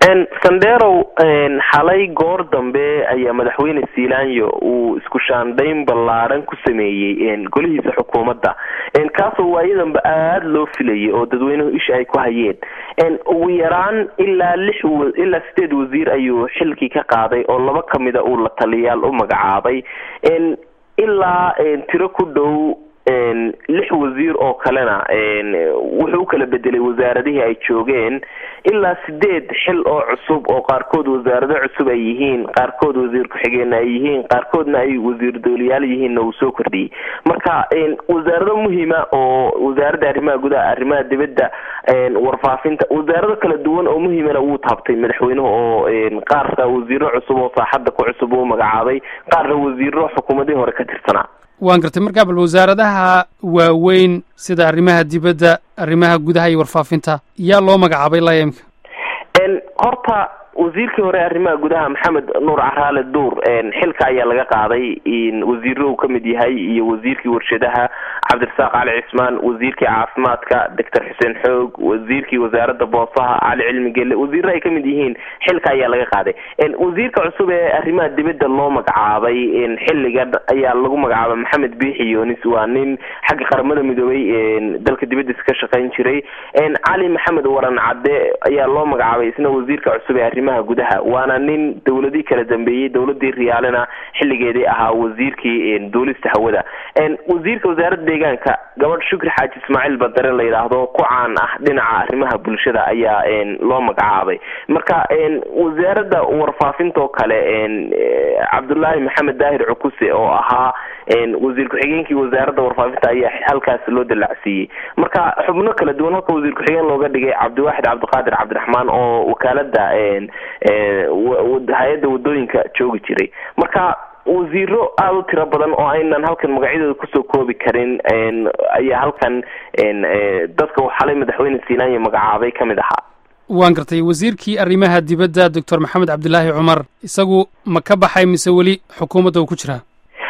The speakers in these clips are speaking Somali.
sanderow xalay goor dambe ayaa madaxweyne selanyo uu isku shaandhayn ballaaran ku sameeyey golihiisa xukuumadda kaasoo waayadanba aada loo filayay oo dadweynuhu isha ay ku hayeen ugu yaraan ilaa lix ilaa sideed wasiir ayuu xilkii ka qaaday oo laba kamida uu la taliyaal u magacaabay ilaa tiro ku dhow lix wasiir oo kalena wuxuu u kala bedelay wasaaradihii ay joogeen ilaa sideed xil oo cusub oo qaarkood wasaarado cusub ay yihiin qaarkood wasiir ku-xigeenna ay yihiin qaarkoodna ay wasiir dooliyaal yihiinna uu soo kordhiyey marka wasaarado muhima oo wasaaradda arrimaha gudaha arrimaha dibadda warfaafinta wasaarado kala duwan oo muhimana wuu taabtay madaxweynuhu oo qaarka wasiiro cusub oo saaxadda ku cusub uu magacaabay qaarna wasiiro xukuumadihii hore ka tirsanaa waan gartay markaa bal wasaaradaha waaweyn sida arrimaha dibadda arrimaha gudaha iyo warfaafinta yaa loo magacaabay ilaa imka horta wasiirkii hore arrimaha gudaha maxamed nuur caraale duur xilka ayaa laga qaaday wasiiro uu kamid yahay iyo wasiirkii warshadaha cabdirasaaq cali cismaan wasiirkii caafimaadka doctor xuseen xoog wasiirkii wasaaradda boosaha cali cilmi gelle wasiiro ay kamid yihiin xilka ayaa laga qaaday wasiirka cusub ee arrimaha dibadda loo magacaabay xilligan ayaa lagu magacaabay maxamed biixi yonis waa nin xagga qaramada midoobay dalka dibadiisa ka shaqayn jiray cali maxamed waran cadde ayaa loo magacaabay isna wasiirka cusub ee arrimaha gudaha waana nin dawladii kala dambeeyey dawladii riyaalena xilligeedii ahaa wasiirkii duulista hawada wasiirka wasaaradda deegaanka gabadh shukri xaaji ismaaciil badare la yidhaahdo ku caan ah dhinaca arrimaha bulshada ayaa loo magacaabay marka wasaaradda warfaafinta oo kale cabdullaahi maxamed daahir cukuse oo ahaa wasiir ku-xigeenkii wasaaradda warfaafinta ayaa halkaas loo dalacsiiyey marka xubno kala duwan halka wasiir ku-xigeen looga dhigay cabdiwaaxid cabdiqaadir cabdiraxmaan oo wakaalada hay-adda wadooyinka joogi jiray marka wasiiro aada u tiro badan oo aynan halkan magacyadooda kusoo koobi karin ayaa halkan dadka uu xalay madaxweyne selanyo magacaabay kamid ahaa waan gartay wasiirkii arrimaha dibadda doctor maxamed cabdilaahi cumar isagu ma ka baxay mise weli xukuumadda uu ku jiraa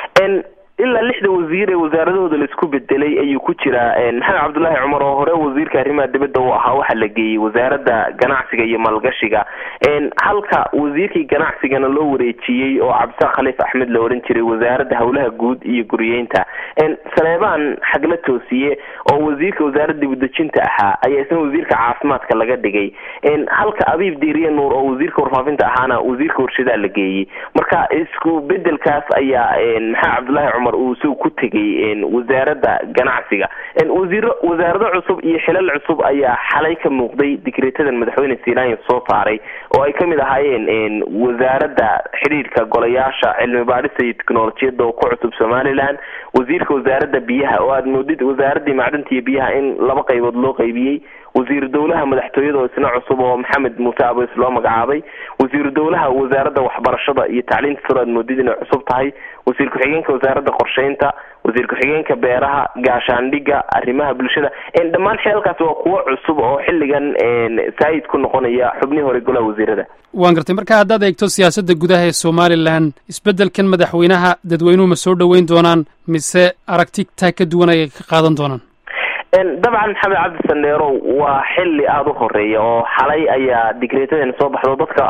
ilaa lixda wasiir ee wasaaradahooda laisku bedelay ayuu ku jiraa maxamed cabdullaahi cumar oo hore wasiirka arrimaha dibadda uu ahaa waxaa la geeyey wasaaradda ganacsiga iyo maalgashiga halka wasiirkii ganacsigana loo wareejiyey oo cabdisaaq khaliif axmed la ohan jiray wasaaradda howlaha guud iyo guriyeynta saleebaan xagla toosiye oo wasiirka wasaaradda dibudejinta ahaa ayaa isna wasiirka caafimaadka laga dhigay halka abiib diiriye nuur oo wasiirka warfaafinta ahaana wasiirka warshadaa la geeyey marka isku bedelkaas ayaa maxamed cabdullaahi cumar uu isagu ku tegay wasaaradda ganacsiga wasiiro wasaarado cusub iyo xilal cusub ayaa xalay ka muuqday digreetadan madaxweyne selanyo soo saaray oo ay kamid ahaayeen wasaaradda xidhiirka golayaasha cilmi baadhista iyo technolojiyadda oo ku cusub somaliland wasiirka wasaaradda biyaha oo aada moodid wasaaraddii macdanta iyo biyaha in laba qaybood loo qaybiyey wasiiru dowlaha madaxtooyada oo isna cusub oo maxamed muuse abes loo magacaabay wasiiru dowlaha wasaaradda waxbarashada iyo tacliinta saro aad moodid inay cusub tahay wasiir ku-xigeenka wasaaradda qorsheynta wasiir ku-xigeenka beeraha gaashaandhiga arrimaha bulshada dhammaan xeelkaas waa kuwo cusub oo xilligan saayid ku noqonaya xubnihii hore golaha wasiirada waan gartay marka haddaad eegto siyaasadda gudaha ee somalilan isbeddelkan madaxweynaha dadweynuhu ma soo dhoweyn doonaan mise aragti taa ka duwan ayay ka qaadan doonaan dabcan maxamed cabdi sandheerow waa xili aada u horeeya oo xalay ayaa digreetadan soo baxdo dadka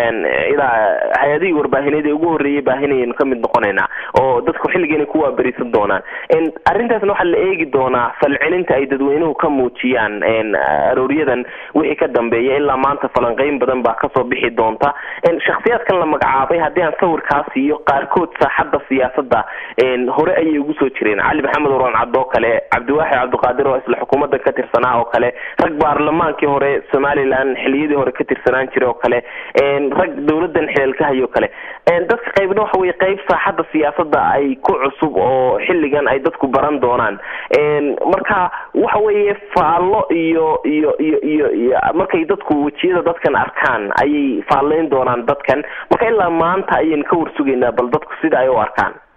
ilaa hay-adihii warbaahineed ee ugu horreeyay baahinayanu kamid noqonaynaa oo dadku xilligeena ku waaberisan doonaan arrintaasna waxaa la eegi doonaa falcelinta ay dadweynuhu ka muujiyaan arooryadan wixii ka dambeeya ilaa maanta falanqeyn badan baa kasoo bixi doonta shaksiyaadkan la magacaabay haddii aan sawirkaa siiyo qaarkood saaxadda siyaasadda hore ayay ugu soo jireen cali maxamed oraan cabd oo kale cabdiwaaxid cabdiqaadir oo isla xukuumadda ka tirsanaa oo kale rag baarlamaankii hore somalilan xiliyadii hore ka tirsanaan jiray oo kale rag dawladan xilaalkahayo kale dadka qaybna waxa weye qayb saaxadda siyaasadda ay ku cusub oo xilligan ay dadku baran doonaan marka waxa weeye faallo iyo iyo iyo iyo iyo markay dadku wejiyada dadkan arkaan ayay faalleyn doonaan dadkan marka ilaa maanta ayaynu ka warsugaynaa bal dadku sida ay u arkaan